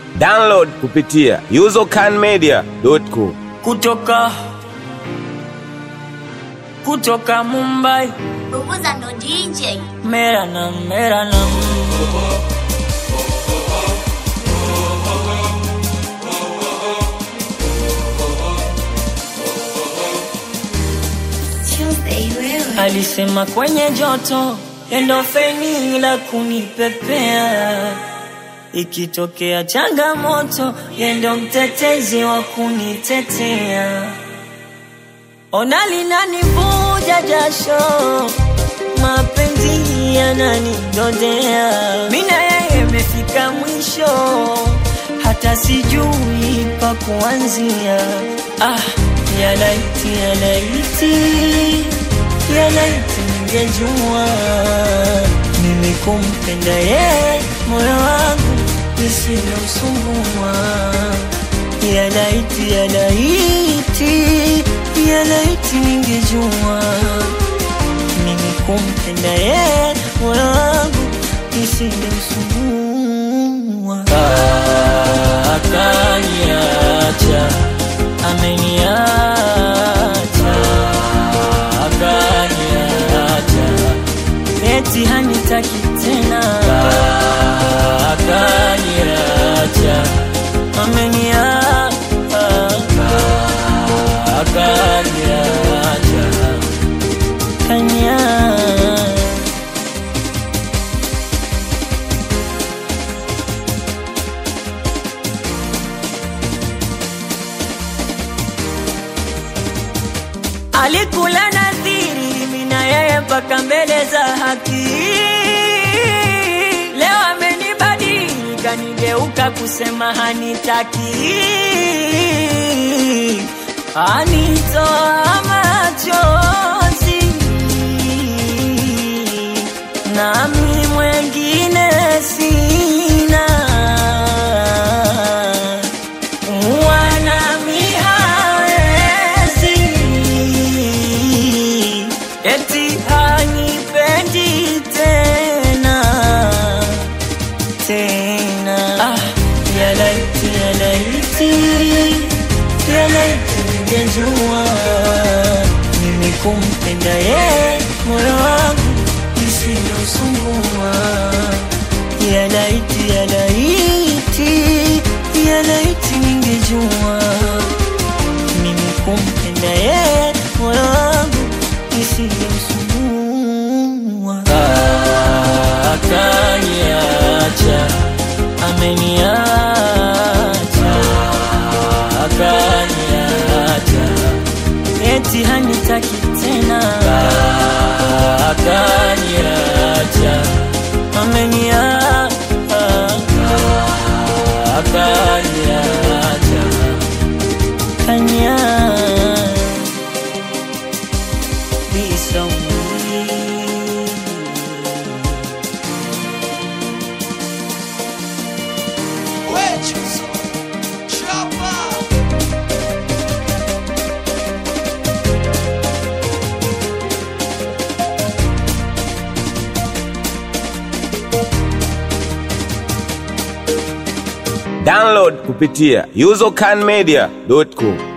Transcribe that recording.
Download kupitia usercanmedia.com. kutoka kutoka Mumbai Bubuza ndo DJ. mera na mera na Tuesday wewe. alisema kwenye joto endo feni la kunipepea ikitokea changamoto yendo mtetezi wa kunitetea ona linanivuja jasho mapenzi yananidodea mina yeye imefika mwisho hata sijui pa kuanzia ah, yalaiti yalaiti yalaiti ningejua mimi kumpenda ye moyo wangu isilomsumbua yalaiti yalaiti yalaiti ningejua mimi kumpenda ye moyo wangu isilomsumbua akaniacha ameniacha akaniacha eti hanitaki tena akaniacha ameniacha akaniacha kaniacha alikula nadhiri mina yeye mpaka mbele za haki leo amenibadili kanigeuka kusema hanitaki anitoa machozi nami mwengine sina wanami hawezi eti hanipendi tena tena ah, yalaiti yalaiti yalaiti ningejua mimi kumpenda ye moyo wangu isiyosumbua yalaiti yalaiti yalaiti ningejua mimi kumpenda ye moyo wangu isiyomsumbua akaniacha ameniacha akaniacha eti hanitaki tena akaniacha ameniacha akaniacha kaniacha be so Download kupitia usercanmedia.com.